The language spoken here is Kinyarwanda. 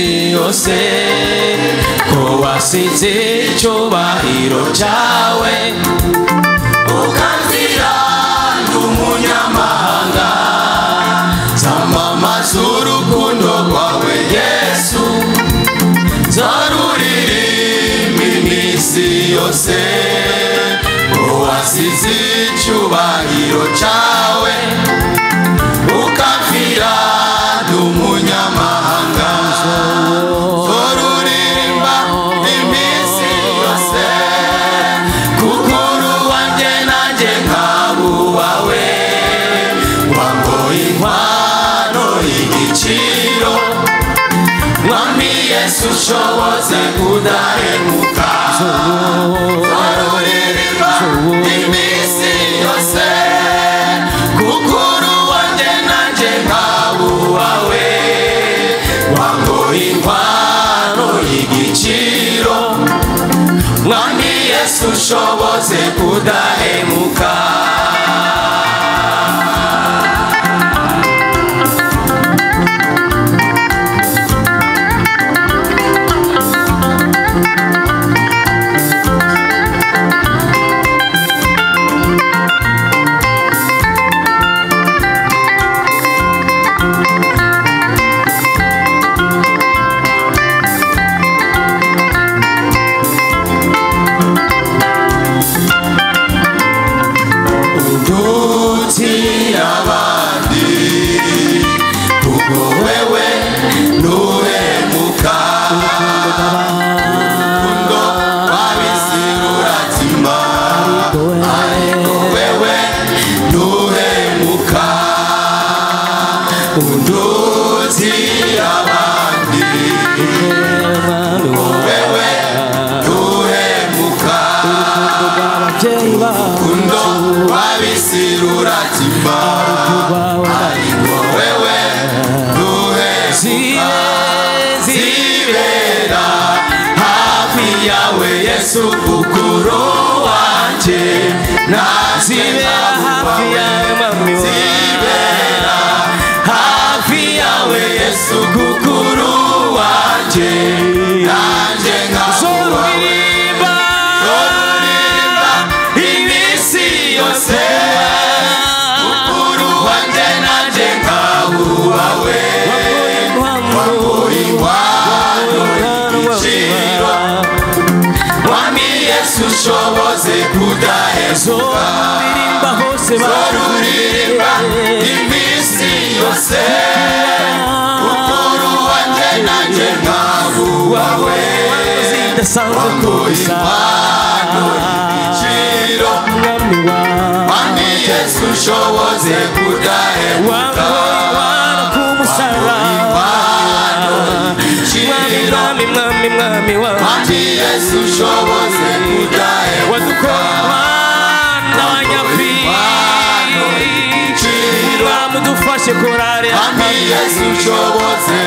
bose ko wasize icyubahiro cyawe ukanzira ndi umunyamahanga zamamaza urukundo rwawe yesu zaruririmba iminsi yose ko wasize icyubahiro cyawe ukamvira ndi umunyamahanga zoruririmba iminsi yose kukuru wanjye nanjye nkaba uwawe wamboye inkwano y'igiciro mwami yesu ushoboze kudahemuka zoruririmba iminsi yose kukuru wanjye nanjye nkaba uwawe wamboye inkwano y'igiciro mwami yesu ushoboze kudahemuka uduti abandi kuko wewe ntuhemuka urukundo rw'ab'isi ruratima ariko wewe ntuhemuka uduti abandi kuko wewe ntuhemuka urukundo rw'ab'isi ruratima ariko wewe ntuhemuka zibera hafi yawe yesu ukuro wanjye nazibera hafi yawe mami zibera hafi yawe yesu ukuro wanjye nanjye nkazubawe zoruririmba iminsi yose ukuro wanjye nanjye nkabubawe wambuye inkwano y'igiciro mwami yesu ushoboze kudahemuka zoruririmba iminsi yose ukuro wanjye nanjye nkabubawe wambuye inkwano y'igiciro mwami yesu ushoboze kudahemuka Mwami Yesu ushoboze kudahemuka mudufashe korari Mwami Yesu ushoboze